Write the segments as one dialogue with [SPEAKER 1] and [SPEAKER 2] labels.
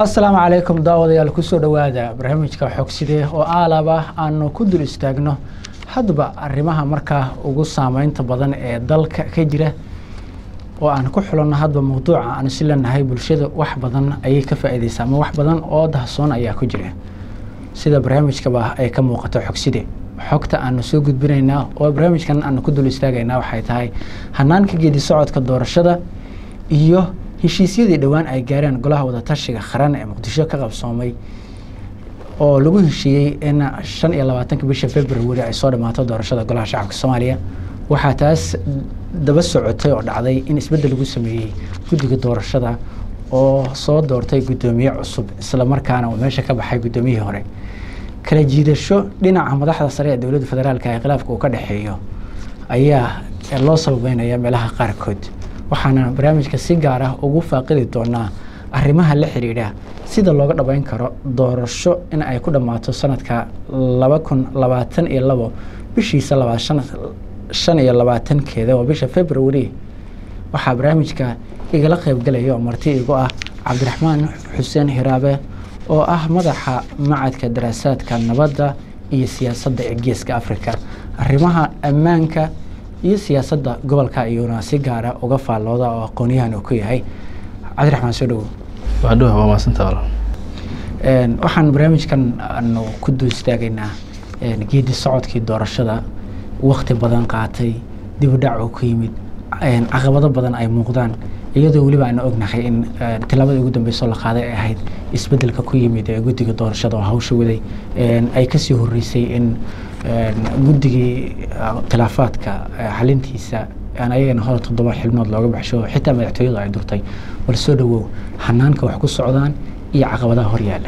[SPEAKER 1] asalaamu calaykum daawadayaal kusoo dhowaada barnaamijka xogside oo aalaba aanu ku dul istaagno hadba arrimaha markaa ugu saameynta badan ee dalka ka jira oo aan ku xulanno hadba mawduuca aanu si leenahay bulshada wax badan ayay ka faa'iideysaa ama wax badan oo dahsoon ayaa ku jira sida barnaamijkaba ay ka muuqato xogside xogta aanu soo gudbinaynaa oo barnaamijkan aanu ku dul istaagaynaa waxay tahay hanaanka geedi socodka doorashada iyo heshiisyadii dhowaan ay gaareen golaha wadatashiga qaran ee muqdisho ka qabsoomay oo lagu heshiiyey in shan iyo labaatanka bisha february ay soo dhammaato doorashada golaha shacabka soomaaliya waxaa taas daba socotay oo dhacday in isbeddel lagu sameeyey guddiga doorashada oo soo doortay guddoomiye cusub islamarkaana uu meesha ka baxay guddoomiyihii hore kala jiidasho dhinaca madaxda sare ee dowladda federaalka ee khilaafka uu ka dhexeeyo ayaa loo sababeynaya meelaha qaarkood waxaana barnaamijka si gaar ah ugu faaqidi doonaa arrimaha la xidhiidha sida looga dhabeyn karo doorasho in ay ku dhammaato sanadka laba kun labaatan iyo labo bishiisa labaad shan iyo labaatankeeda oo bisha february waxaa barnaamijka igala qeybgalaya oo marti igu ah cabdiraxmaan xuseen hiraabe oo ah madaxa macadka daraasaadka nabadda iyo siyaasadda ee geeska africa arrimaha ammaanka iyo siyaasadda gobolka iyuuna si gaara uga faallooda oo aqoonyahan uu ku yahay cabdiraxmaan soo dhowo
[SPEAKER 2] waadhowa waa maasanta
[SPEAKER 1] waxaan barnaamijkan aanu ku dul istaagaynaa geedi socodkii doorashada wakti badan qaatay dib u dhac uu ku yimid caqabado badan ay muuqdaan iyadoo weliba aanu ognahay in tilaabada ugu dambeyso la qaaday ay ahayd isbedelka ku yimid ee guddiga doorashada oo hawsha waday ay kasii horeysay in guddigii khilaafaadka xalintiisa aan ayagana hore toddoba xibnood looga baxsho xitaa madaxtooyadu ay durtay bal soo dhawow hanaanka wax ku socdaan iyo caqabadaha horyaala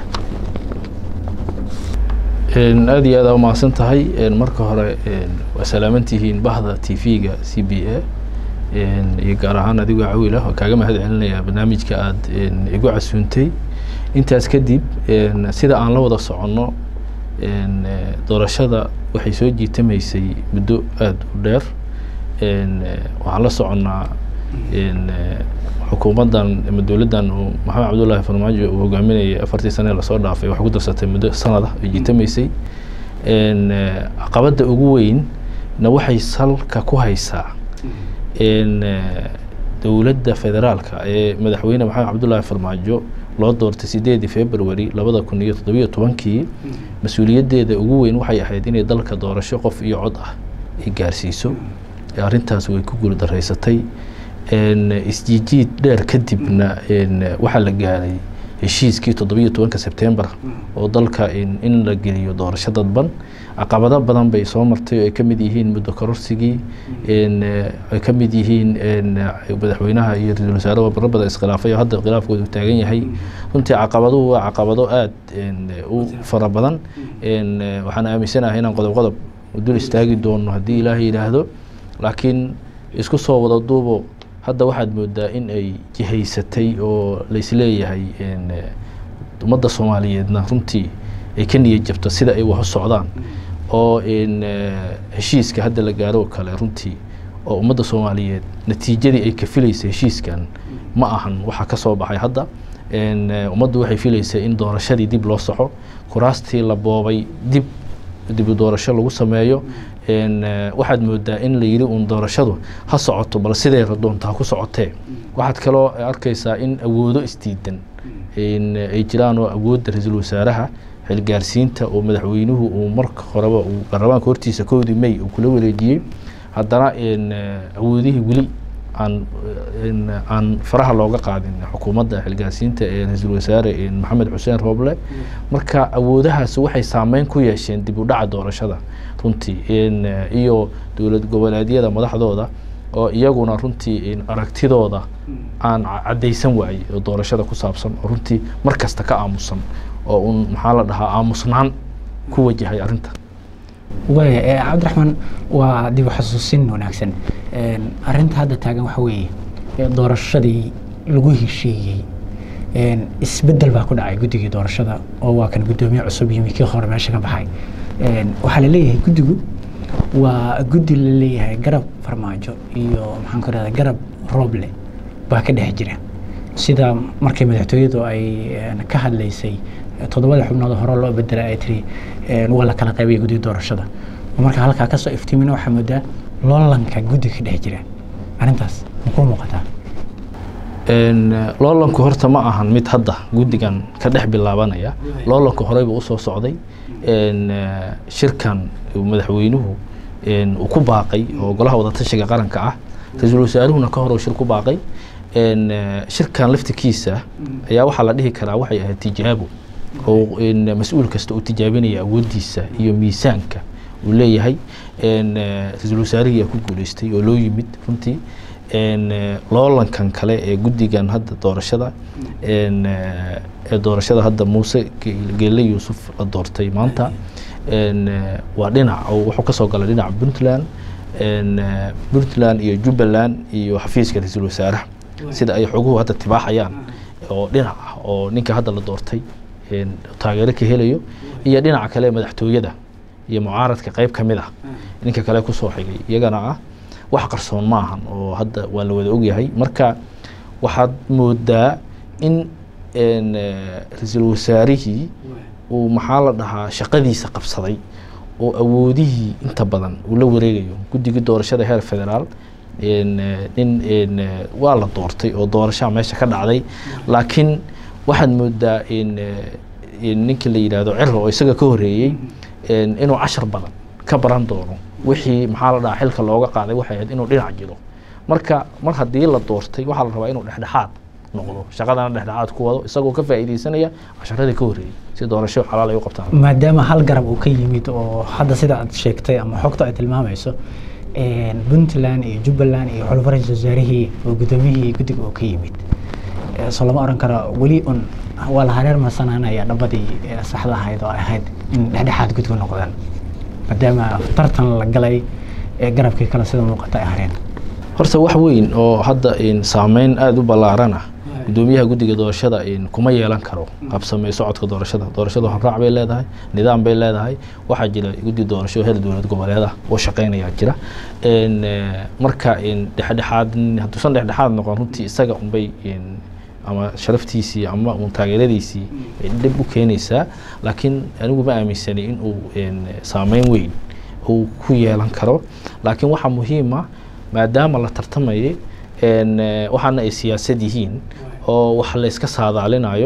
[SPEAKER 2] aada iyo aada umahadsan tahay marka hore waa salaamantihiin bahda t v-ga c b a iyo gaar ahaan adigoo cawiil ah oo kaaga mahad celinaya barnaamijka aada igu casuuntay intaas kadib sida aan la wada soconno doorashada waxay soo jiitamaysay muddo aada u dheer waxaan la soconnaa xukuumaddan ama dowladdan uu maxamed cabdullaahi farmaajo uu hogaaminayay afartii sane lasoo dhaafay waxay ku darsatay muddo sanad ah ay jiitamaysay caqabadda ugu weynna waxay salka ku haysaa dowladda federaalka ee madaxweyne maxamed cabdullaahi farmaajo loo doortay sideedii february labada kun iyo toddobiyo tobankii mas-uuliyaddeeda ugu weyn waxay ahayd inay dalka doorasho qof iyo cod ah ay gaarsiiso arrintaas way ku guuldareysatay isjiijiid dheer kadibna waxaa la gaaray heshiiskii toddobiyo tobanka sebtembar oo dalka in la geliyo doorasho dadban caqabado badan bay soo martay oo ay ka mid yihiin muddo kororsigii ay ka mid yihiin madaxweynaha iyo ra-iisul wasaare barro badan iskhilaafay oo hadda khilaafkoodu taagan yahay runtii caqabaduhu waa caqabado aada u fara badan waxaan aaminsanahay inaan qodob qodob dul istaagi doono haddii ilaahay yidhaahdo laakiin isku soo wada duubo hadda waxaad moodaa in ay jihaysatay oo laisleeyahay ummadda soomaaliyeedna runtii ay ka niyad jabto sida ay wax u socdaan oo heshiiska hadda la gaaro kale runtii oo ummadda soomaaliyeed natiijadii ay ka filaysa heshiiskan ma ahan waxa ka soo baxay hadda ummaddu waxay filaysaa in doorashadii dib loo soxo kuraastii la boobay dib dibu doorasho lagu sameeyo waxaad moodaa in la yiri uun doorashadu ha socoto bal siday radoonta ha ku socotee waxaad kaloo arkaysaa in awoodo isdiidan ay jiraan oo awoodda ra-iisul wasaaraha xilgaarsiinta oo madaxweynuhu uu marka horeba uu baarlamaanka hortiisa kowdii may uu kula wareejiyey haddana awoodihii weli aan aan faraha looga qaadin xukuumadda xilgaarsiinta ee ra-iisul wasaare maxamed xuseen rooble marka awoodahaas waxay saameyn ku yeesheen dib u dhaca doorashada runtii iyo dowlad goboleedyada madaxdooda oo iyaguna runtii aragtidooda aan caddaysan waayey oo doorashada ku saabsan oo runtii mar kasta ka aamusan oo un maxaa la dhahaa aamusnaan ku wajahay arrinta
[SPEAKER 1] waaya cabdiraxmaan waa dib u xasuusin wanaagsan arrinta hadda taagan waxa weeye doorashadii lagu heshiiyey isbeddel baa ku dhacay guddigii doorashada oo waa kan guddoomiye cusub yimi kii hore meesha ka baxay waxaa la leeyahay guddigu waa guddi la leeyahay garab farmaajo iyo maxaan ku rahda garab rooble baa ka dhex jira sida markii madaxtooyadu ay ka hadlaysay toddobada xubnood hore loo bedelay ay tiri waa la kala qaybaya guddiga doorashada marka halkaa kasoo iftiimina waxaa moodaa loolanka guddiga ka dhex jira arrintaas makuu muuqataa
[SPEAKER 2] loolanku horta ma ahan mid hadda guddigan ka dhex bilaabanaya loolanku horeyba usoo socday shirkan madaxweynuhu uu ku baaqay oo golaha wadatashiga qaranka ah ra-iisul wasaaruhuna ka hor shir ku baaqay shirkan laftikiisa ayaa waxaa la dhihi karaa waxay ahayd tijaabo oo mas-uul kasta uu tijaabinaya awooddiisa iyo miisaanka uu leeyahay ra-iisul wasaarihii aa ku guuleystay oo loo yimid runtii loolankan kale ee guddigan hadda doorashada ee doorashada hadda muuse geele yuusuf la doortay maanta waa dhinac oo wuxuu kasoo galay dhinaca puntland puntland iyo jubbaland iyo xafiiska ra-iisul wasaaraha sida ay xoguhu hadda tibaaxayaan oo dhinac ah oo ninka hadda la doortay taageero ka helayo iyo dhinaca kale madaxtooyada iyo mucaaradka qeyb ka mid ah ninka kale kusoo xigay iyagana ah wax qarsoon ma ahan oo hadda waa la wada ogyahay marka waxaad moodaa in ra-iisul wasaarihii uu maxaa la dhahaa shaqadiisa qabsaday oo awoodihii inta badan uu la wareegayo guddigii doorashada heer federaal nin waa la doortay oo doorashaa meesha ka dhacday laakiin waxaad moodaa ninka la yidhaahdo ciro oo isaga ka horeeyey inuu cashar badan ka baran doono wixii maxaa la dhahaa xilka looga qaaday waxay ahayd inuu dhinac jiro marka mar haddii la doortay waxaa la rabaa inuu dhexdhexaad noqdo shaqadana dhexdhexaad ku wado isagoo ka faa'iideysanaya casharadii ka horeeyey si doorasho xalaal ay u qabtaan
[SPEAKER 1] maadaama hal garab uu ka yimid oo hadda sida aad sheegtay ama xogta ay tilmaamayso puntland iyo jubbaland iyo xulufo ra-iisul wasaarihii oo guddoomiyihii guddiga oo ka yimid soo lama oran karo weli un waa la hareer marsanaanaya dhabadii saxda ahayd oo ahayd in dhexdhexaad guddiga noqdaan maadaama tartan la galay ee garabkii kale sida muuqata ay hareen
[SPEAKER 2] horta wax weyn oo hadda saameyn aada u ballaaran ah guddoomiyaha guddiga doorashada kuma yeelan karo qabsamey socodka doorashada doorashada horraac bay leedahay nidaam bay leedahay waxaa jira guddi doorasho heer dowlad goboleed ah oo shaqeynayaa jira marka dhexdhexaad hadduusan dhexdhexaad noqon runtii isaga unbay ama sharaftiisii ama un taageeradiisii dhib u keenaysaa laakiin anigu ma aaminsanay in uu saameyn weyn uu ku yeelan karo laakiin waxaa muhiima maadaama la tartamayay waxaana ay siyaasad yihiin oo wax la iska saadaalinayo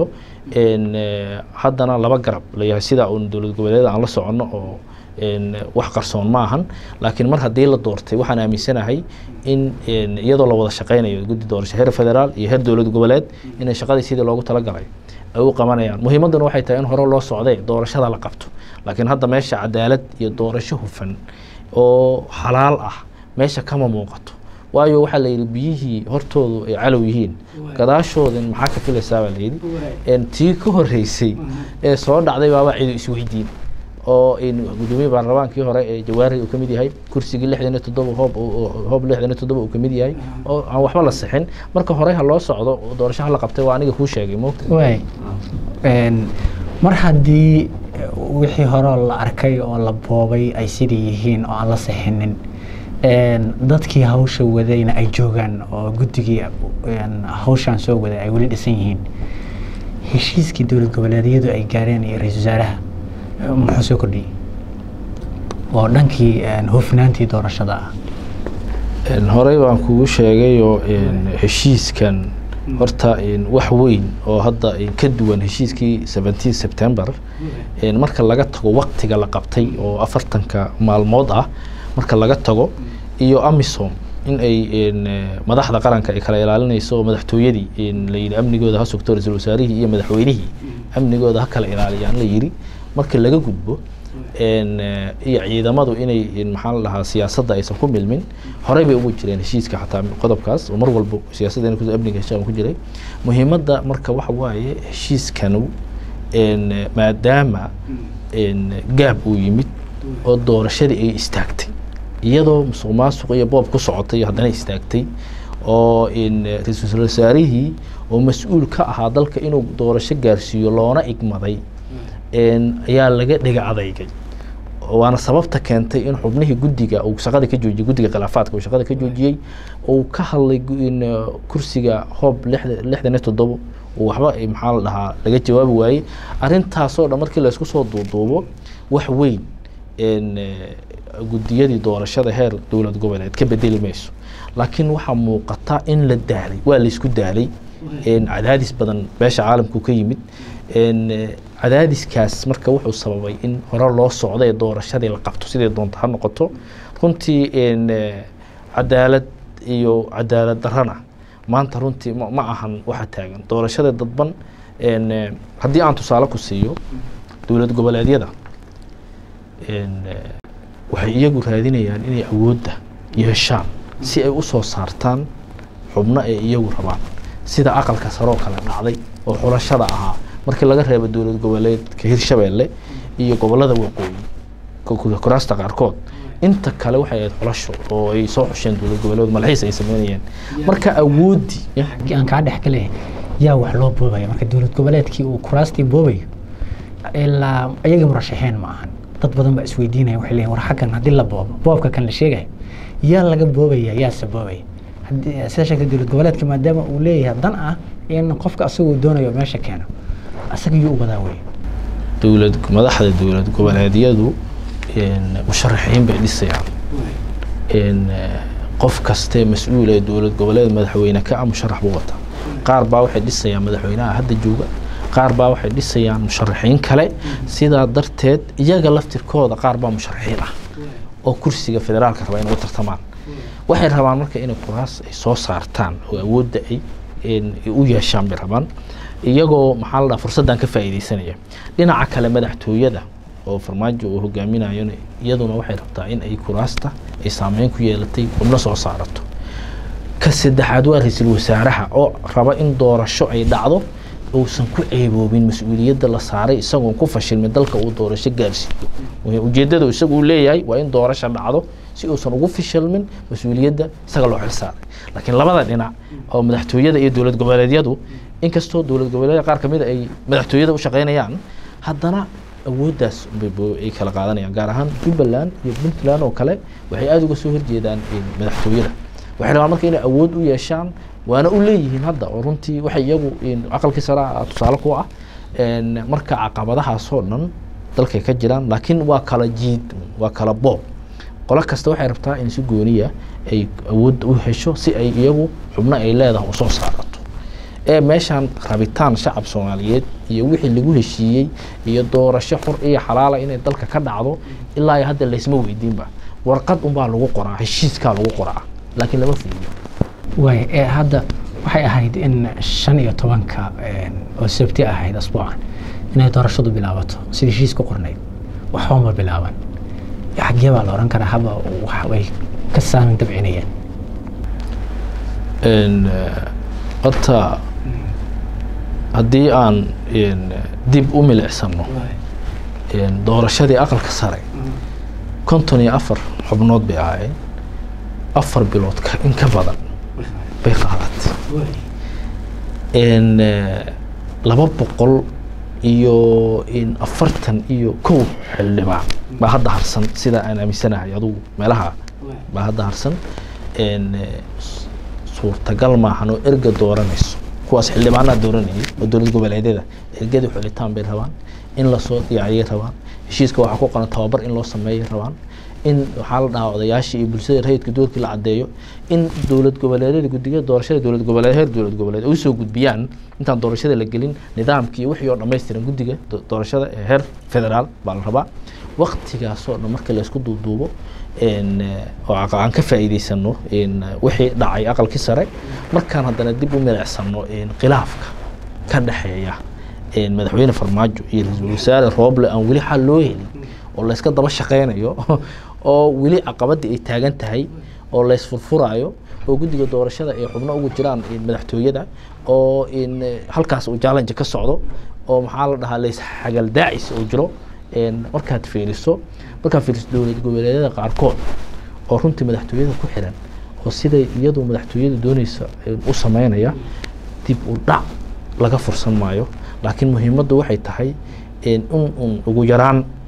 [SPEAKER 2] haddana laba garab layahay sida uun dowlad goboleeda aan la soconno oo wax qarsoon ma ahan laakiin mar haddii la doortay waxaan aaminsanahay in iyadoo la wada shaqeynayo guddi doorasho heer federaal iyo heer dowlad goboleed inay shaqadii sidii loogu talagalay ay u qabanayaan muhiimadduna waxay tahay in hore loo socday doorashada la qabto laakiin hadda meesha cadaalad iyo doorasho hufan oo xalaal ah meesha kama muuqato waayo waxaa la yidhi biyihii hortoodu ay calow yihiin gadaashoodan maxaa ka filaysaa baa layidhi tii ka horreysay ee soo dhacday baaba cidu isweydiin oo gudoomiye baarlamaankii hore ee jawaari uu ka mid yahay kursigii lixdan iyo toddoba hoob hoob lixdan iyo toddoba uu ka mid yahay oo aan waxba la sixin marka hore ha loo socdo doorasho ha la qabtay waa aniga kuu sheegay moogta
[SPEAKER 1] waay mar haddii wixii hore la arkay oo la boobay ay sidii yihiin oo aan la sixinin dadkii hawsha wadayna ay joogaan oo guddigii hawshaan soo waday ay weli dhisan yihiin heshiiskii dowlad goboleedyadu ay gaareen iyo ra-isul wasaaraha muxuu soo kordhiyey oo dhankii hufnaantii doorashada ah
[SPEAKER 2] horey baan kugu sheegayoo heshiiskan horta wax weyn oo hadda ka duwan heshiiskii seventeen september marka laga tago waktiga la qabtay oo afartanka maalmood ah marka laga tago iyo amisom in ay madaxda qaranka ay kala ilaalinayso oo madaxtooyadii layidhi amnigooda ha sugto ra-iisul wasaarihii iyo madaxweynihii amnigooda ha kala ilaaliyaan la yidhi markii laga gudbo iyo ciidamadu inay maxaa la dhahaa siyaasadda aysan ku milmin horey bay ugu jireen heshiiska xataa qodobkaas oo mar walbo siyaasadda inay amniga heshaan ku jiray muhiimadda marka waxa waaye heshiiskanu maadaama gaab uu yimid oo doorashadii ay istaagtay iyadoo musuq maasuq iyo boob ku socotay haddana istaagtay oo ra-iisul wasaarihii oo mas-uul ka ahaa dalka inuu doorasho gaarsiiyo loona igmaday ayaa laga dhega adeygay waana sababta keentay in xubnihii guddiga uu shaqada ka joojiyey guddiga khilaafaadka uu shaqada ka joojiyey uu ka hadlay in kursiga hoob lixda lixdan iyo toddobo uu waxba maxaa la dhahaa laga jawaabi waayey arrintaasoo dhan markii laysku soo duuduubo wax weyn guddiyadii doorashada heer dowlad goboleed ka bedeli mayso laakiin waxaa muuqata in la daalay waa laysku daalay cadaadis badan beesha caalamku ka yimid cadaadiskaas marka wuxuu sababay in hore loo socdo ee doorashadii la qabto siday doonto ha noqoto runtii cadaalad iyo cadaalad darana maanta runtii ma ahan waxa taagan doorashada dadban haddii aan tusaale ku siiyo dowlad goboleedyada waxay iyagu raadinayaan inay awoodda yeeshaan si ay usoo saartaan xubno ay iyagu rabaan sida aqalka saroo kale dhacday oo xulashada ahaa markii laga reebo dowlad goboleedka hirshabeelle iyo gobolada waqooyi kuraasta qaarkood inta kale waxay ahayd xulasho oo ay soo xusheen dowlad goboleed malxiis ay sameynayeen marka awooddii
[SPEAKER 1] aan kaa dhex ka leeyahay yaa wax loo boobaya marka dowlad goboleedkii uu kuraastii boobayo ilaa iyaga murashaxeen ma ahan dad badan baa isweydiinaya waxay leeyihin war xaggan haddii la boobo boobka kan la sheegayo yaa laga boobaya yaase boobaya sida sheegtay dowlad goboleedka maadaama uu leeyahay dan ah in qofka asagoo doonayo meesha keeno asaga yuu u wadaa wey
[SPEAKER 2] dowlad madaxda dowlad goboleedyadu musharaxiin bay dhisayaan qof kastee mas-uul ee dowlad goboleed madaxweyne ka ah musharax buu wataa qaar baa waxay dhisayaan madaxweynaha hadda jooga qaar baa waxay dhisayaan musharaxiin kale sidaa darteed iyaga laftirkooda qaar baa musharaxiin ah oo kursiga federaalka raba inay u tartamaan waxay rabaan marka inay kuraas ay soo saartaan oo awoodda ay u yeeshaan bay rabaan iyagoo maxaa la dhaha fursaddan ka faa'iidaysanaya dhinaca kale madaxtooyada oo farmaajo uu hogaaminayona iyaduna waxay rabtaa in ay kuraasta ay saameyn ku yeelatay xubno soo saarato ka saddexaad waa ra-iisul wasaaraha oo raba in doorasho ay dhacdo uusan ku ceeboobin mas-uuliyadda la saaray isagoon ku fashilmin dalka uu doorasho gaarsiiyo ujeeddada isagu uu leeyahay waa in doorasho dhacdo si uusan ugu fishilmin mas-uuliyadda isaga loo xilsaaray laakiin labada dhinac oo madaxtooyada iyo dowlad goboleedyadu inkastoo dowlad goboleedyada qaar kamid ay madaxtooyada u shaqeynayaan haddana awooddaas ay kala qaadanayaan gaar ahaan jubbaland iyo puntland oo kale waxay aada uga soo horjeedaan madaxtooyada waxay rabaan marka inay awood u yeeshaan waana u leeyihiin hadda oo runtii waxay iyagu aqalkii sare tusaale ku ah marka caqabadahaasoo dhan dalkay ka jiraan laakiin waa kala jiid waa kala boob qolo kasta waxay rabtaa in si gooniya ay awood u hesho si ay iyagu xubno ay leedahay usoo saarato ee meeshaan rabitaan shacab soomaaliyeed iyo wixii lagu heshiiyey iyo doorasho xur iyo xalaala inay dalka ka dhacdo ilaa hadda laysma weydiinba warqad unbaa lagu qoraa heshiiskaa lagu qoraa laakiin lama fuliyo
[SPEAKER 1] waay ee hadda waxay ahayd in shan iyo tobanka oo sabti ahayd asbuucan inay doorashadu bilaabato sidii heshiis ku qornayd waxba ma bilaaban xaggee baa la oran karaa haba way ka saamin dabcinayaan
[SPEAKER 2] horta haddii aan dib u milicsano doorashadii aqalka sare konton iyo afar xubnood bay ahaayeen afar bilood in ka badan bay qaadatay laba boqol iyo afartan iyo kow xildhibaan baa hadda harsan sida aan aaminsanahay adugu meelaha baa hadda harsan suurtagal maahan oo erga dooranayso kuwaas xildhibaanaa dooranayay oo dowlad goboleedyada ergadii xulitaan bay rabaan in lasoo diyaariyay rabaan heshiiska waxaa ku qoran tababar in loo sameeyay rabaan in waxaa la dhahaa odayaashii iyo bulshada rayidka doorkii la caddeeyo in dowlad goboleedyada guddiga doorashada dowlad goboleed heer dowlad goboleed ay usoo gudbiyaan intaan doorashada la gelin nidaamkii iyo wixii oo dhammaystiran guddiga doorashada ee heer federaal baa la rabaa waktigaasoo dhan marka laysku duuduubo oo aan ka faa'iidaysano wixii dhacay aqalkii sare markaan haddana dib u milicsano khilaafka ka dhexeeya madaxweyne farmaajo iyo ra-iisul wasaare rooble aan weli xal loo helin oo layska daba shaqeynayo oo weli caqabadii ay taagan tahay oo laysfurfuraayo oo guddiga doorashada ay xubno ugu jiraan madaxtooyada oo halkaas uu challenge ka socdo oo maxaa la dhahaa lays xagal daacis oo jiro markaad fiiriso markaad fiiriso dowlad goboleedyada qaarkood oo runtii madaxtooyada ku xiran oo siday iyadu madaxtooyada dooneysa u sameynaya dib u dhac laga fursan maayo laakiin muhiimaddu waxay tahay in un ugu yaraan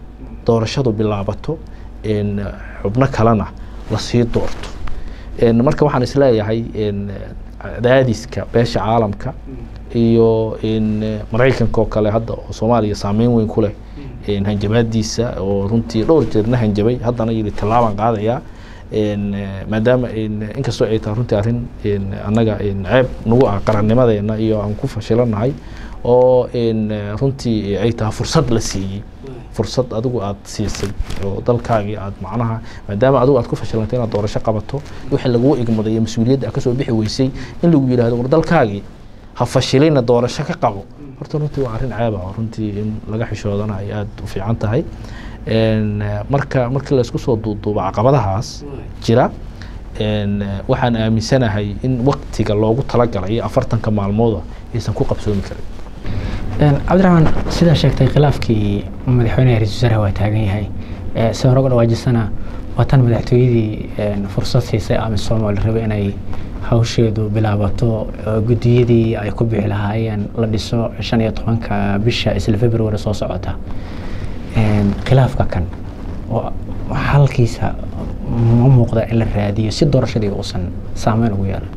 [SPEAKER 2] doorashadu bilaabato xubno kalena lasii doorto marka waxaan isleeyahay cadaadiska beesha caalamka iyo maraykanka oo kale hadda oo soomaaliya saameyn weyn ku leh hanjabaadiisa oo runtii dhowr jeerna hanjabay haddana yiri tallaabaan qaadayaa maadaama inkastoo ay tahay runtii arrin annaga ceeb nagu ah qarannimadeena iyo aan ku fashilanahay oo runtii ay tahay fursad la siiyey fursad adigu aad siisay oo dalkaagii aad macnaha maadaama adigu aad ku fashilantay inaad doorasho qabato wixii laguu igmaday iyo mas-uuliyadda aad kasoo bixi weysay in lagu yidhahdo war dalkaagii ha fashilina doorasho ka qabo horta runtii waa arrin ceeb ah oo runtii in laga xishoodana ay aada u fiican tahay marka markii laysku soo duuduubo caqabadahaas jira waxaan aaminsanahay in waktiga loogu talagalay afartanka maalmooda aysan ku qabsoomi karin
[SPEAKER 1] cabdiraxmaan sidaa sheegtay khilaafkii madaxweyneha ra-isul wasaaraha waa taagan yahay si hore uga dhawaajisana waa tan madaxtooyadii fursad siisay amisom oo la rabay inay hawsheedu bilaabato guddiyadii ay ku bixi lahaayeen la dhiso shan iyo tobanka bisha isla february soo socota khilaafka kan oo halkiisa ma muuqda in la raadiyo si doorashadii uusan saameyn ugu yeelan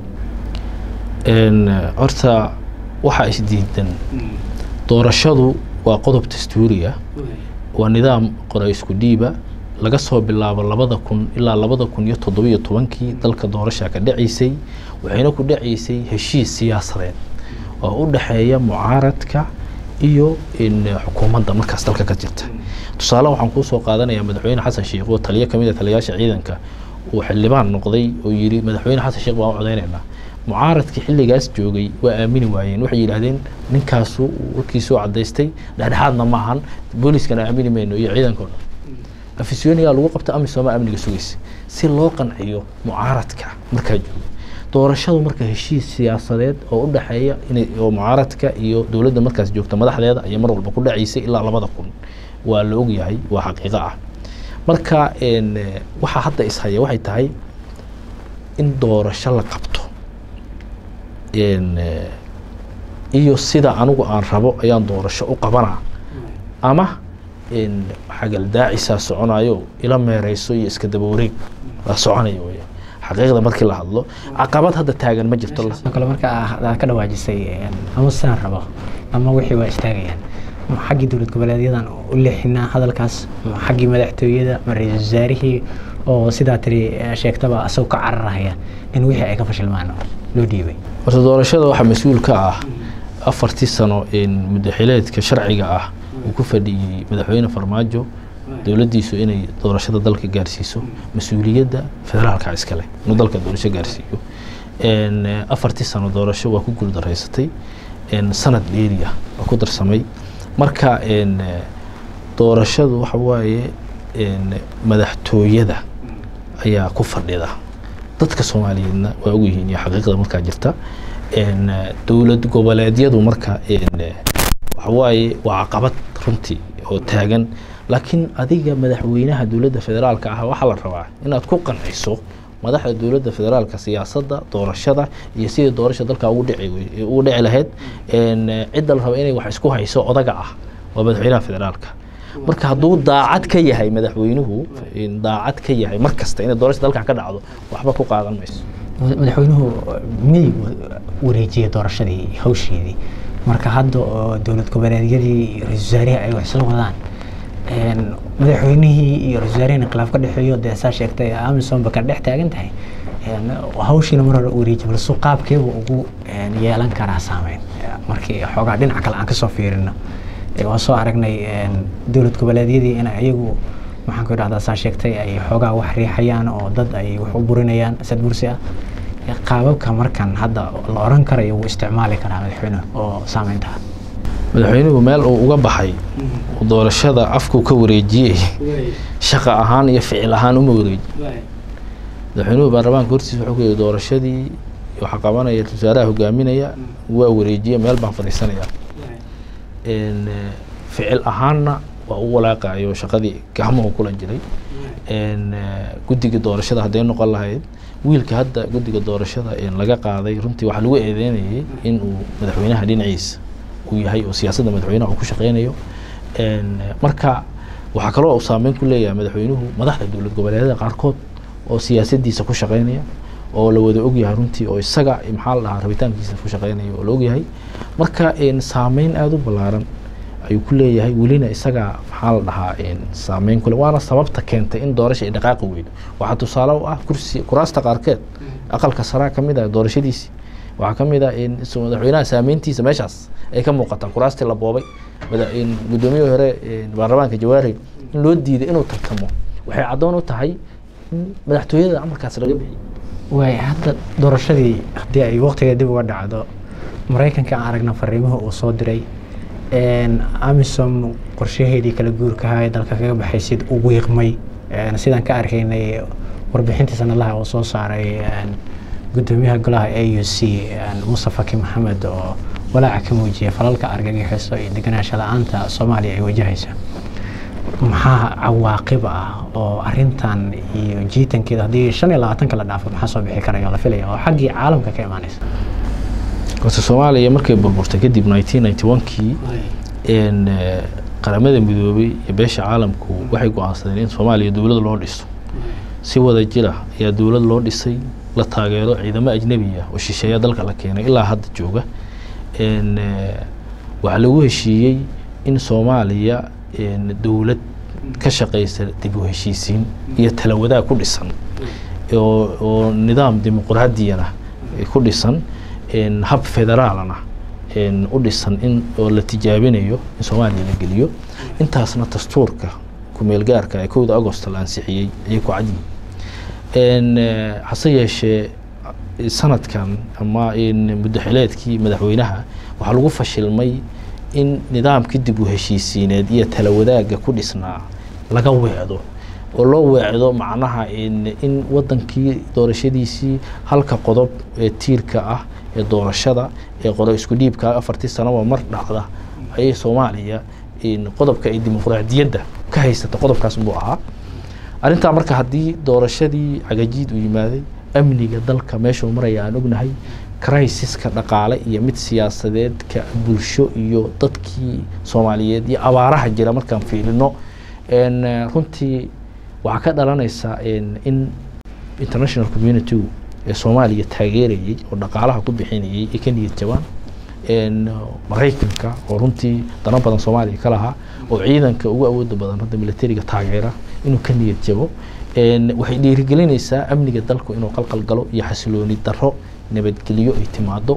[SPEAKER 2] horta waxaa isdiidan doorashadu waa qodob dastuuriya waa nidaam qora isku dhiiba laga soo bilaabo labada kun ilaa labada kun iyo toddobiyo tobankii dalka doorasha ka dhacaysay waxayna ku dhacaysay heshiis siyaasadeed oo u dhexeeya mucaaradka iyo xukuumadda markaas dalka ka jirta tusaale waxaan kuu soo qaadanayaa madaxweyne xasan sheikh oo taliyo kamid a taliyayaasha ciidanka uu xildhibaan noqday oo yidhi madaxweyne xasan sheikh baan u codeynaynaa mucaaradkii xilligaas joogay waa aamini waayeen waxay yidhaahdeen ninkaasu warkiisuu cadaystay dhexdhexaadna maahan booliiskana aamini mayno iyo ciidanka o dhan afisyooniyaa lagu qabta amisooma amniga sugaysa si loo qanciyo mucaaradka markaa jooga doorashadu marka heshiis siyaasadeed oo u dhexeeya inay oo mucaaradka iyo dowladda markaas joogta madaxdeeda ayay mar walba ku dhacaysay ilaa labada kun waa la ogyahay waa xaqiiqo ah marka waxaa hadda ishaya waxay tahay in doorasho la qabto iyo sida anigu aan rabo ayaan doorasho u qabanaa ama xagaldaacisaa soconayo ila meereyso iyo iska daba wareeg waa soconaya weya xaqiiqda markii la hadlo caqabad hadda taagan ma jirto
[SPEAKER 1] kale marka aad ka dhawaajisay ama sidaan rabo ama wixii waa istaagayaan xaggii dowlad goboleedyadan u leexinaa hadalkaas xaggii madaxtooyada ma ra-iisul wasaarihii oo sidaa tiri sheegtaba asagoo ka cararahaya in wixii ay ka fashilmaan loo dhiibay
[SPEAKER 2] horta doorashada waxaa mas-uul ka ah afartii sano muddaxileedka sharciga ah uu ku fadhiyey madaxweyne farmaajo dowladdiisu inay doorashada dalka gaarsiiso mas-uuliyadda federaalka iskale inuu dalka doorasho gaarsiiyo afartii sano doorasho waa ku guuldareysatay sanad dheeriya waa ku darsamay marka doorashadu waxa waaye madaxtooyada ayaa ku fadhida dadka soomaaliyeedna waa ogyihiin iyo xaqiiqda markaa jirta dowlad goboleedyadu marka waxawaaye waa caqabad runtii oo taagan laakiin adiga madaxweynaha dowladda federaalka ah waxaa la rabaa inaad ku qanciso madaxda dowladda federaalka siyaasadda doorashada iyo sidii doorasha dalka ugu dhici ugu dhici lahayd cidda la raba inay wax isku hayso odaga ah waa madaxweynaha federaalka marka hadduu daacad ka yahay madaxweynuhu daacad ka yahay mar kasta inay doorasha dalkan ka dhacdo waxba ku qaadan mayso
[SPEAKER 1] madaxweynuhu miyay wareejiyey doorashadii hawsheedii marka hadda oo dowlad goboleedyadii iyo ra-isul wasaarihii ay wax isla wadaan madaxweynihii iyo ra-isul wasaarihina khilaaf ka dhexeeyo dee saa sheegtay amisom ba ka dhex taagan tahay hawshiina mar hore wareeji balse qaabkeebu ugu yeelan karaa saameyn markii xoogaa dhinaca kale aan kasoo fiirino waan soo aragnay dowlad goboleedyadii in iyagu maxaan ku idhahdaa saa sheegtay ay xoogaa wax riixayaan oo dad ay wax u burinayaan sad bursi ah qaababka markan hadda la oran karayo wuu isticmaali karaa madaxweynuhu oo saameynta
[SPEAKER 2] madaxweynuhu meel uu uga baxay doorashada afkuu ka wareejiyey shaqa ahaan iyo ficil ahaan uma wareeji madaxweynuhu baarlamaanka hortiisa wuxuu ku yihi doorashadii waxaa qabanaya ra-isul wasaaraha hogaaminaya waa wareejiye meel baan fadhiisanaya ficil ahaanna waa u walaaqayo shaqadii gacmuhu kula jiray guddiga doorashada hadday noqon lahayd wiilka hadda guddiga doorashada laga qaaday runtii waxaa lagu eedeynayay in uu madaxweynaha dhinaciisa uu yahay oo siyaasadda madaxweynaha uu ku shaqeynayo marka waxaa kaloo uu saameyn ku leeyahay madaxweynuhu madaxda dowlad goboleedyada qaarkood oo siyaasadiisa ku shaqeynaya oo la wada ogyahay runtii oo isaga maxaa la dhahaa rabitaankiisa ku shaqeynaya oo la ogyahay marka saameyn aada u ballaaran ayuu ku leeyahay welina isaga maxaa la dhahaa saameyn kule waana sababta keentay in doorasha ay dhaqaaqi weydo waxaa tusaale u ah kursi kuraasta qaarkeed aqalka saraa ka mid ah doorashadiisii waxaa ka mid ah madaxweynaha saameyntiisa meeshaas ay ka muuqataa kuraastii la boobay guddoomiyihii hore baarlamaanka jawaari in loo diiday inuu tartamo waxay caddoon u tahay in madaxtooyada amarkaas laga bixiyay
[SPEAKER 1] waay hadda doorashadii haddii ay waqtiga dib uga dhacdo maraykanka aan aragna fariimuhu uu soo diray amisom qorshaheedii kala guurkaha ee dalka kaga baxay sid u wiiqmay sidaan ka arkaynay warbixintii sanadlaha uu soo saaray gudoomiyaha golaha a u c muuse faki maxamed oo walaaca ka muujiyay falalka argagixiso iyo deganaansha la-aanta soomaaliya ay wajahaysa maxaa cawaaqib ah oo arintan iyo jiitankeeda haddii shan iyo labaatanka la dhaafo maxaa soo bixi karaya oo la filaya oo xaggii caalamka ka imaanaysa
[SPEAKER 2] horta soomaaliya markay burburtay kadib nineteen ninety one kii qaramada midoobay iyo beesha caalamku waxay go-aansadeen in soomaaliya dowlad loo dhiso si wada jira ayaa dowlad loo dhisay la taageero ciidamo ajnebiya oo shisheeya dalka la keenay ilaa hadda jooga waxaa lagu heshiiyey in soomaaliya dowlad ka shaqeysa dib u heshiisiin iyo talawadaag ku dhisan oo nidaam dimuqraadiyana ku dhisan hab federaalana u dhisan in oo la tijaabinayo in soomaaliya la geliyo intaasna dastuurka kumeel gaarka ee kowda agost la ansixiyey ayay ku cadyihin hase yeeshee sanadkan ama muddaxileedkii madaxweynaha waxaa lagu fashilmay in nidaamkii dib u heshiisiineed iyo talawadaagga ku dhisnaa laga weecdo oo loo weecdo macnaha in wadankii doorashadiisii halka qodob ee tiirka ah ee doorashada ee qoro isku dhiibka afartii sanoba mar dhacda ayay soomaaliya qodobka ay dimuqraadiyadda ka haysata qodobkaas unbuu ahaa arrintaa marka haddii doorashadii cagajiid uu yimaaday amniga dalka meeshuu maraya aan ognahay crisiska dhaqaale iyo mid siyaasadeedka bulsho iyo dadkii soomaaliyeed iyo abaaraha jira markaan fiilino runtii waxaa ka dhalanaysa in international community ee soomaaliya taageerayay oo dhaqaalaha ku bixinayay ay ka niyad jabaan maraykanka oo runtii dano badan soomaaliya ka lahaa oo ciidanka ugu awooda badan hadda militariga taageera inuu ka niyad jabo waxay dhiirigelinaysaa amniga dalku inuu qalqal galo iyo xasilooni daro nabadgelyo ay timaado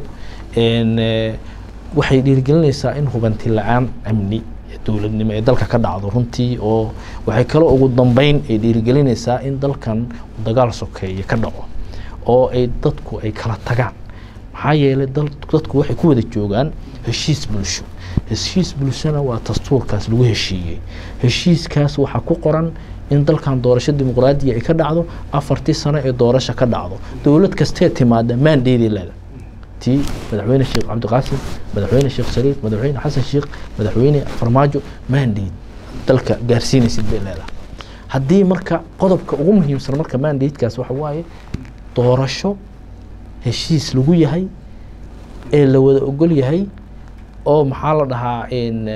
[SPEAKER 2] waxay dhiirigelinaysaa in hubanti la-aan amni dowladnimo ee dalka ka dhacdo runtii oo waxay kaloo ugu dambeyn ay dhiirigelinaysaa in dalkan dagaal sokeeye ka dhaco oo ay dadku ay kala tagaan maxaa yeelay dadku waxay ku wada joogaan heshiis bulsho heshiis bulshona waa dastuurkaas lagu heshiiyey heshiiskaas waxaa ku qoran in dalkan doorasho dimuqraadiya ay ka dhacdo afartii sano ee doorasho ka dhacdo dowlad kastee timaada maandeedii leeda tii madaxweyne sheekh cabdiqaasim madaxweyne sheekh shariif madaxweyne xasan sheekh madaxweyne farmaajo maandeed dalka gaarsiinaysid bay leedahay haddii marka qodobka ugu muhiimsan marka maandeedkaas waxa waaye doorasho heshiis lagu yahay ee la wada ogol yahay oo maxaa la dhahaa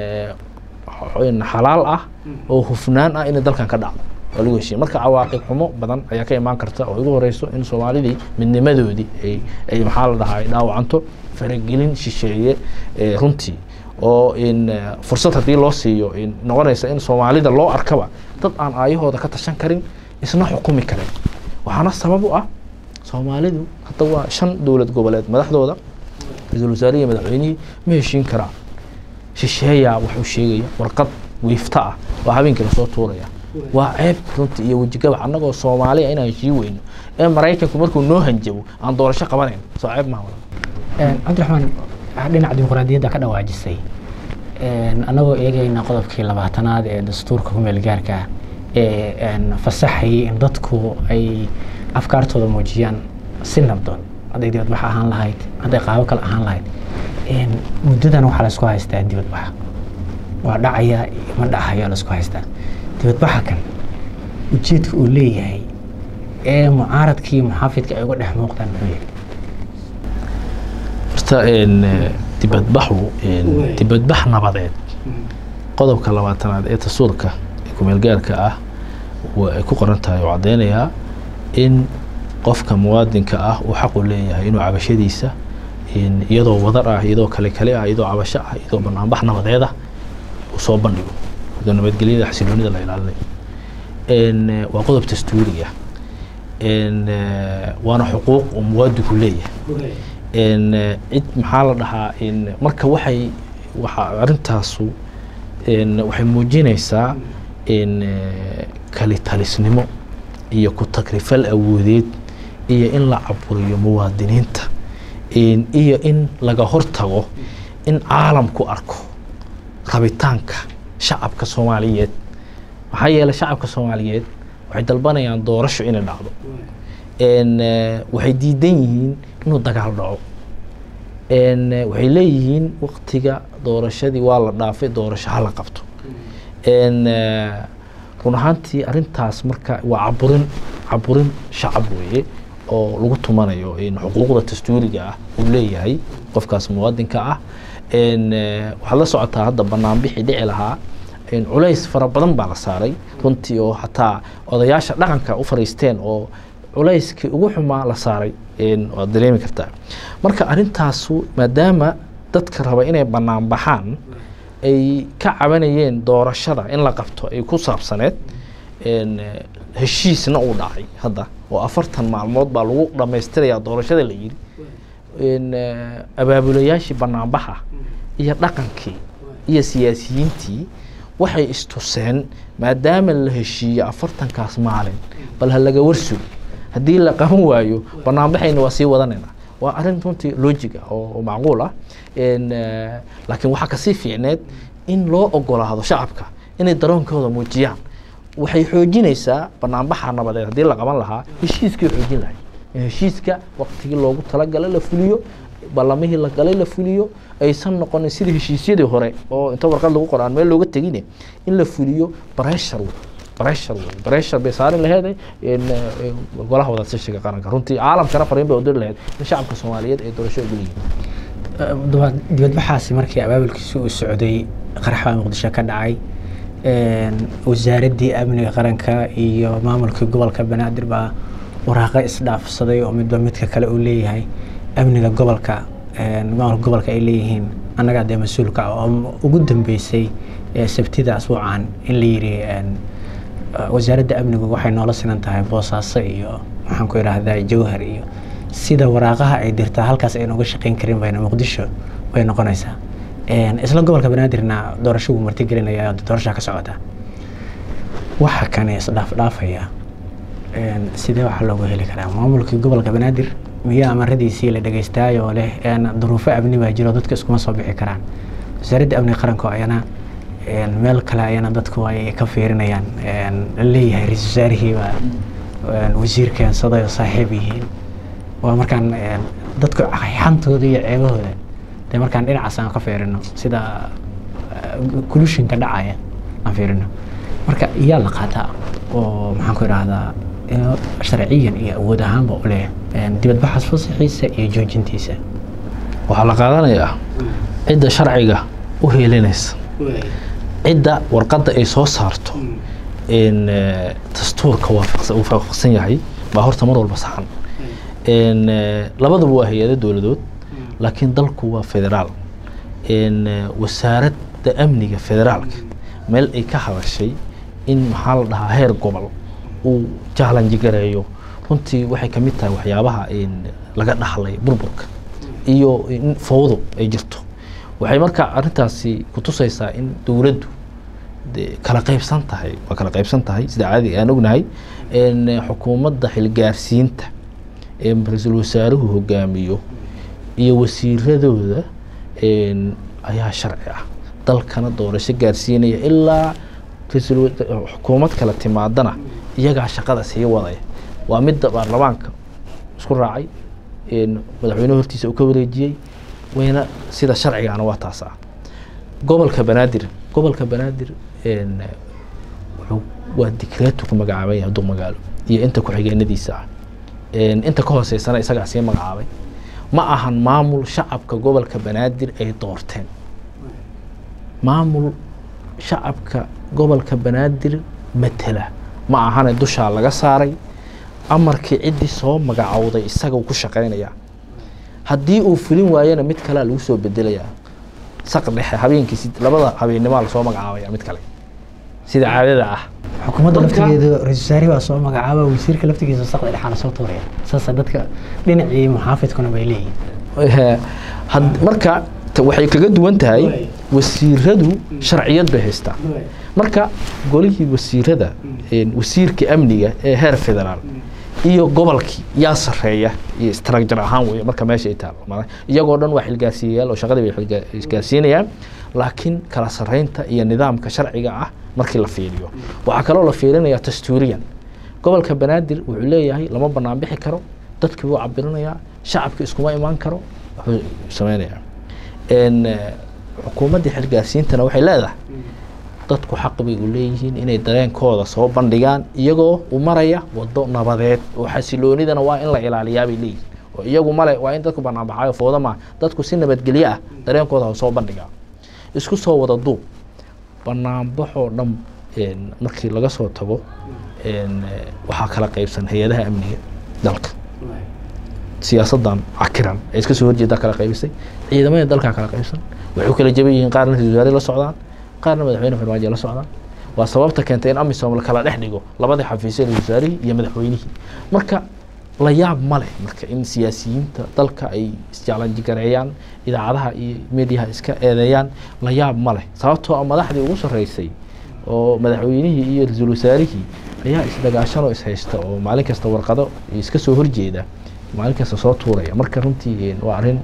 [SPEAKER 2] xalaal ah oo hufnaan ah inay dalkan ka dhacdo oo lagu heshiiya marka cawaaqib xumo badan ayaa ka imaan karta oo ugu horeyso in soomaalidii midnimadoodii ay ay maxaa la dhahaa ay dhaawacanto faragelin shisheeye runtii oo in fursad haddii loo siiyo noqonaysa in soomaalida loo arkaba dad aan aayahooda ka tashan karin isna xukumi karin waxaana sabab u ah soomaalidu hadda waa shan dowlad goboleed madaxdooda ra-iisul wasaarihi madaxweynihii ma heshiin karaan shisheeyaa wuxuu sheegaya warqad wiifta ah oo habeenkii lasoo tuuraya waa ceeb runtii iyo wejigabax annagoo soomaaliya inaan heshii weyno ee maraykanku markuu noo hanjabo aan doorasho qabanayn soo ceeb maha
[SPEAKER 1] cabdiraxmaan dhinaca dimuqraadiyadda ka dhawaajisay annagoo eegayna qodobkii labaatanaad ee dastuurka ku meel gaarka ah ee fasaxayay in dadku ay afkaartooda muujiyaan si nabdoon hadday dibadbax ahaan lahayd hadday qaabo kale ahaan lahayd muddadan waxaa laisku haystaa dibadbaxa waa dhacaya ma dhacayaa laisku haystaa dibadbaxa kan ujeedka uu leeyahay ee mucaaradkii muxaafidka ay uga dhex muuqdaan muxuu yahay
[SPEAKER 2] horta dibadbaxu dibadbax nabadeed qodobka labaatanaad ee dastuurka kumeel gaarka ah wa ay ku qoran tahay oo caddeynayaa in qofka muwaadinka ah uu xaq u leeyahay inuu cabashadiisa iyadoo wadar ah iyadoo kale kale ah iyadoo cabasho ah iyadoo banaanbax nabadeed ah uu soo bandhigo iyadoo nabadgelyada xasiloonida la ilaalinayo waa qodob dastuuri ah waana xuquuq uu muwaadinku leeyahay cid maxaa la dhahaa marka waxay waa arintaasu waxay muujinaysaa kalitalisnimo iyo ku takrifal awoodeed iyo in la caburiyo muwaadiniinta iyo in laga hortago in caalamku arko rabitaanka shacabka soomaaliyeed maxaa yeeley shacabka soomaaliyeed waxay dalbanayaan doorasho inay dhacdo waxay diidan yihiin inuu dagaal dhaco waxay leeyihiin waktiga doorashadii waa la dhaafay doorasho hala qabto run ahaantii arintaas marka waa caburin caburin shacab weeye oo lagu tumanayo xuquuqda dastuuriga ah uu leeyahay qofkaas muwaadinka ah waxaad la socotaa hadda banaanbixii dhici lahaa culays fara badan baa la saaray runtii oo xataa odayaasha dhaqanka u fariisteen oo culayskii ugu xumaa la saaray waad dareemi kartaa marka arintaasu maadaama dadka raba inay banaan baxaan ay ka cabanayeen doorashada in la qabto ay ku saabsaneed heshiisna uu dhacay hadda oo afartan maalmood baa lagu dhamaystirayaa doorashada la yiri abaabulayaashii banaanbaxa iyo dhaqankii iyo siyaasiyiintii waxay istuseen maadaama la heshiiye afartankaas maalin bal ha laga warsugo haddii la qaban waayo banaanbaxayna waa sii wadanayna waa arrin runtii logiga oo macquul ah laakiin waxaa kasii fiicneed in loo ogolaado shacabka inay daroonkooda muujiyaan waxay xoojinaysaa banaanbaxa nabadeed haddii la qaban lahaa heshiiskii xoojin lahay in heshiiska waktigii loogu talagalay la fuliyo ballamihii la galay la fuliyo aysan noqonin sidii heshiisyadii hore oo inta warqad lagu qoro aan meel looga tegine in la fuliyo breshar breshar wey breshar bay saarin laheeday golaha wadatashiga qaranka runtii caalamkana fariin bay udiri laheyd in shacabka soomaaliyeed ay doorasho ugu yihiin
[SPEAKER 1] dibadbaxaasi markii abaabulkiisi uu socday qaraxbaa muqdisho ka dhacay wasaaraddii amniga qaranka iyo maamulkii gobolka banaadir baa waraaqo isdhaafsaday oo midba midka kale uu leeyahay amniga gobolka maamulka gobolka ay leeyihiin annagaa dee mas-uulka ah oo ugu dambeysay sabtida asbuucan in la yidhi wasaaradda amnigu waxay noola sinan tahay boosaaso iyo maxaan ku idhaahdaa jawhar iyo sida waraaqaha ay dirtaa halkaas ayna uga shaqeyn karin bayna muqdisho way noqonaysaa isla gobolka banaadirna doorasho wuu martigelinaya doorashaa ka socota waxa kane isdhaafdhaafaya sidee waxaa loogu heli karaa maamulkii gobolka banaadir miyaa amaradiisii la dhegeystaay oo leh duruufo amni baa jiro dadka iskuma soo bixi karaan wasaaradda amniga qaranka ayana meel kale ayana dadku ay ka fiirinayaan laleeyahay ra-isul wasaarihiibaa wasiir keensaday oo saaxiib yihiin waa markaan dadku xantooda iyo ceebahooda dee markaan dhinacaas aan ka fiirino sida kulushinka dhacaya aan fiirino marka iyaa la qaataa oo maxaan ku idhaahdaa sharciyan iyo awood ahaanba u leh dibadbaxaas fasaxiisa iyo joojintiisa
[SPEAKER 2] waxaa la qaadanayaa cidda sharciga u heelinaysa cidda warqadda ay soo saarto dastuurka uu waafaqsan yahay baa horta mar walba saxan labaduba waa hay-ado dowladood laakiin dalku waa federaal wasaaradda amniga federaalka meel ay ka hadashay in maxaa la dhahaa heer gobol uu jaalanji gareeyo runtii waxay kamid tahay waxyaabaha laga dhaxlay burburka iyo in fowdo ay jirto waxay marka arintaasi kutusaysaa in dowladdu kala qaybsan tahay waa kala qaybsan tahay sida caadi aan ognahay xukuumadda xilgaarsiinta ee ra-iisul wasaaruhu hogaamiyo iyo wasiiradooda ayaa sharci ah dalkana doorasho gaarsiinaya ilaa xukuumad kale timaadana iyagaa shaqada sii wadaya waa midda baarlamaanka isku raacay madaxweynehu hortiisa uu ka wareejiyey wayna sida sharcigaana waa taas ah gobolka banaadir gobolka banaadir waa dikreetu ku magacaabay hadduu magaalo iyo inta ku-xigeenadiisa ah inta ka hooseysana isagaa sii magacaabay ma ahan maamul shacabka gobolka banaadir ay doorteen maamul shacabka gobolka banaadir matela ma ahane dushaa laga saaray amarkii ciddii soo magacowday isaga ku shaqaynayaa haddii uu fulin waayana mid kalea lagu soo bedelayaa saq dhexe habeenkii labada habeenimaa lasoo magacaabaya mid kale sida caadada ah
[SPEAKER 1] xukuumadda laftigeedu ra-isul wasaarihi baa soo magacaaba wasiirka laftigiisa saqda dhexaana soo tuuraya saasa dadka dhinacii muxaafidkuna bay leeyihin
[SPEAKER 2] marka waxay kaga duwan tahay wasiiradu sharciyad bay haystaa marka golihii wasiirada wasiirka amniga ee heer federaal iyo gobolkii yaa sareeya iyo structure ahaan wey marka meesha ay taalo iyagoo dhan waa xilgaarsiiyayaal oo shaqadii bay xilgaarsiinayaan laakiin kala sareynta iyo nidaamka sharciga ah markii la fiiriyo waxaa kaloo la fiirinayaa dastuuriyan gobolka banaadir wuxuu leeyahay lama banaan bixi karo dadkii wuu cabirinayaa shacabki iskuma imaan karo wuxuu sameynayaa xukuumaddii xilgaarsiintana waxay leedahay dadku xaq bay u leeyihiin inay dareenkooda soo bandhigaan iyagoo u maraya wado nabadeed oo xasiloonidana waa in la ilaaliyaabay leeyihin oo iyagu male waa in dadku banaanbaxayo fooda maa dadku si nabadgelyo ah dareenkooda ha soo bandhigaa isku soo wada duub banaanbaxoo dhan markii laga soo tago waxaa kala qaybsan hay-adaha amniga dalka siyaasadan cakiran ee iska soo horjeedaa kala qaybisay ciidamada dalkaa kala qaybsan waxay kala jaban yihiin qaarna ra-isul wasaare la socdaan qaarna madaxweyne farmaajo la socdaan waa sababta keentay in amisom la kala dhex dhigo labadii xafiisya ra-isul wasaarihii iyo madaxweynihii marka la yaab ma leh marka in siyaasiyiinta dalka ay isjaalanjigareeyaan idaacadaha iyo mediaha iska eedeeyaan la yaab ma leh sababtoo a madaxdii ugu sarreysay oo madaxweynihii iyo ra-iisul wasaarihii ayaa isdagaashanoo ishaysta oo maalin kasta warqado iska soo horjeeda maalin kasta soo tuuraya marka runtii waa arrin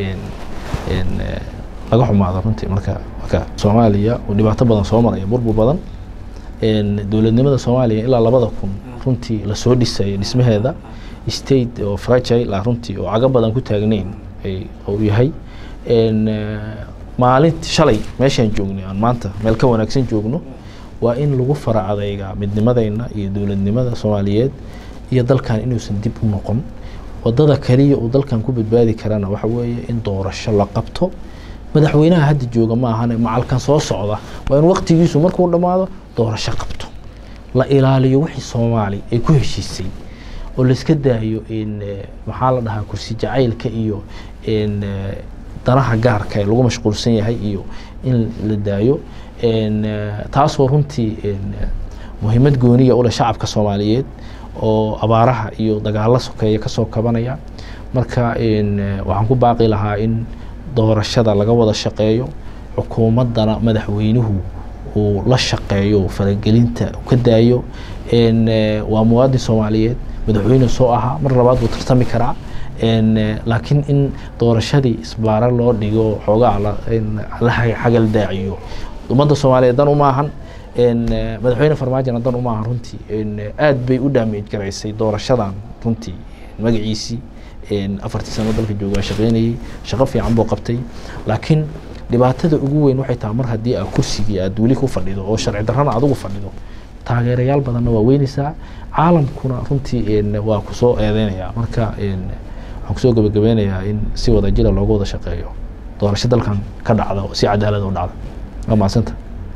[SPEAKER 2] laga xumaado runtii marka marka soomaaliya uu dhibaato badan soo maraya burbur badan dowladnimada soomaaliya ilaa labada kun runtii lasoo dhisaya dhismaheeda state oo fragile ah runtii oo caga badan ku taagnayn uu yahay maalinti shalay meeshaan joognay aan maanta meel ka wanaagsan joogno waa in lagu fara adeygaa midnimadeyna iyo dowladnimada soomaaliyeed iyo dalkan inuusan dib u noqon wadada kaliya uu dalkan ku badbaadi karana waxa weeye in doorasho la qabto madaxweynaha hadda jooga ma ahane macalkan soo socda waa in waqtigiisu markuu dhammaado doorasho qabto la ilaaliyo wixii soomaali ay ku heshiisay oo laiska daayo maxaa la dhahaa kursi jacaylka iyo danaha gaarka ee lagu mashquulsan yahay iyo in la daayo taasoo runtii muhiimad gooniya ule shacabka soomaaliyeed oo abaaraha iyo dagaalo sokeeya kasoo kabanaya marka waxaan ku baaqi lahaa in doorashada laga wada shaqeeyo xukuumaddana madaxweynuhu uu la shaqeeyo faragelinta ka daayo waa muwaadin soomaaliyeed madaxweyne soo ahaa mar labaad buu tartami karaa laakiin in doorashadii isbaaro loo dhigo xoogaa la xagal daaciyo ummadda soomaaliyeed dan uma ahan madaxweyne farmaajona dan uma ahan runtii aad bay u dhaamej garaysay doorashadan runtii magaciisii afartii sano dalka jooga waa shaqeynayey shaqo fiican buu qabtay laakiin dhibaatada ugu weyn waxay tahay mar haddii aad kursigii aad weli ku fadhido oo sharci darrana adugu fadhido taageerayaal badanna waa weynaysaa caalamkuna runtii waa kusoo eedeynaya marka waxaan kusoo gabagabeynayaa in si wada jira loogu wada shaqeeyo doorasho dalkan ka dhacda oo si cadaalad u dhacda waa mahadsanta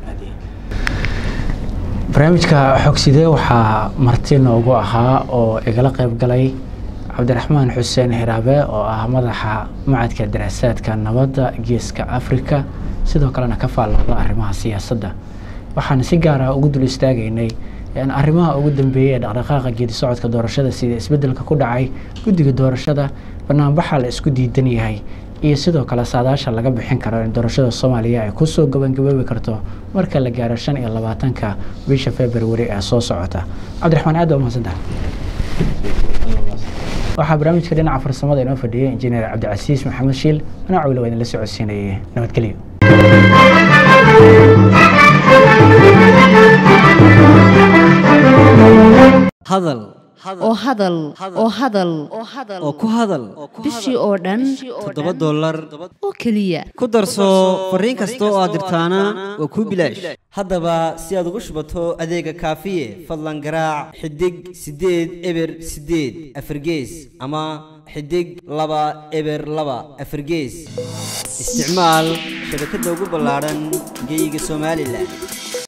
[SPEAKER 1] barnaamijka xogsidee waxaa marti noogu ahaa oo igala qayb galay cabdiraxmaan xuseen hiraabe oo ah madaxa macadka daraasaadka nabadda geeska africa sidoo kalena ka faallooda arrimaha siyaasadda waxaan si gaar ah ugu dul istaagaynay arrimaha ugu dambeeyey ee dhaqdhaqaaqa geedi socodka doorashada sida isbeddelka ku dhacay guddiga doorashada banaanbaxa la isku diidan yahay iyo sidoo kale saadaasha laga bixin karo in doorashada soomaaliya ay kusoo gabangaboobi karto marka la gaaro shan iyo labaatanka bisha february ee soo socota cabdiraxmaan aad baa mahadsantaha waxaa barnaamijka dhinaca farsamada inoo fadhiyay injineer cabdicasiis maxamed shiil anaa cawila waa idinla socodsiinayay nabadgelyo
[SPEAKER 3] hadal
[SPEAKER 4] oo hadal oo hadal
[SPEAKER 3] oo ku hadal
[SPEAKER 4] bishii oo dhan
[SPEAKER 3] toddoba dollar
[SPEAKER 4] oo keliya
[SPEAKER 3] ku darso fariin kasta oo aad dirtaana waa kuu bilaash haddaba si aad ugu shubato adeega kaafiye fadlan garaac xidig siddeed eber siddeed afargees ama xidig laba eber laba afargees isticmaal shabakadda ugu ballaadhan geyga somalilan